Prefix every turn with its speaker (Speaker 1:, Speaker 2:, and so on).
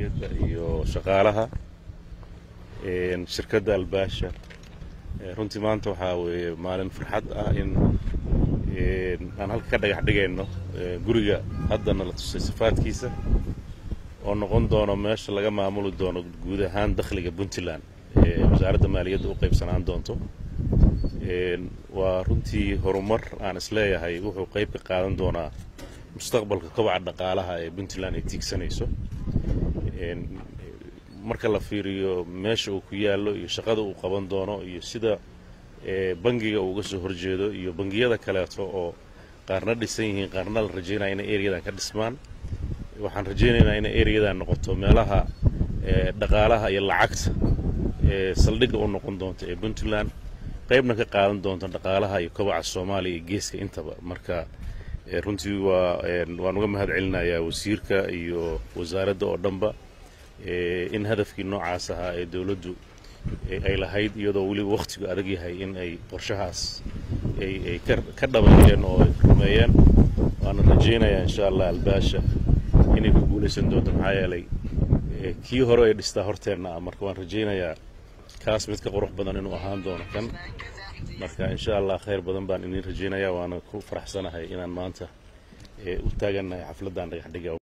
Speaker 1: maaliyadda iyo shaqaalaha shirkadda albaasha runtii maanta waxaa weeye maalin farxad ah in aan halka ka dhagax dhigayno guriga haddana la tusay sifaadkiisa oo noqon doono meesha laga maamuli doono guud ahaan dakhliga puntland ee wasaaradda maaliyadda u qaybsanaan doonto waa runtii horumar aan isleeyahay wuxuu qayb ka qaadan doonaa mustaqbalka kobaca dhaqaalaha ee puntland ay tiigsanayso marka la fiiriyo meesha uu ku yaallo iyo shaqada uu qaban doono iyo sida bangiga uu uga soo horjeedo iyo bangiyada kaleeto oo qaarna dhisan yihiin qaarna la rajaynaya inay ereyadan ka dhismaan waxaan rajaynaynaa inay ereyadan noqoto meelaha dhaqaalaha iyo lacagta ee saldhigga u noqon doonta ee puntland qaybna ka qaadan doonta dhaqaalaha iyo kobaca soomaaliya iyo geeska intaba marka runtii waa waan uga mahad celinayaa wasiirka iyo wasaaradda oo dhanba in hadafkii noocaas ahaa ee dowladdu ay lahayd iyadoo weliba wakhtigu adag yahay in ay qorshahaas ay ka dhameeyeen oo ay rumeeyeen waana rajaynayaa insha allah albaasha inay ku guulaysan doonto maxaa yeelay kii hore ay dhistaa horteenna ah marka waan rajaynayaa kaas mid ka qurux badan inuu ahaan doono kan marka insha allah khayr badan baan idin rajaynayaa waana ku faraxsanahay inaan maanta u taagannahay xafladdan dhagaxdhiga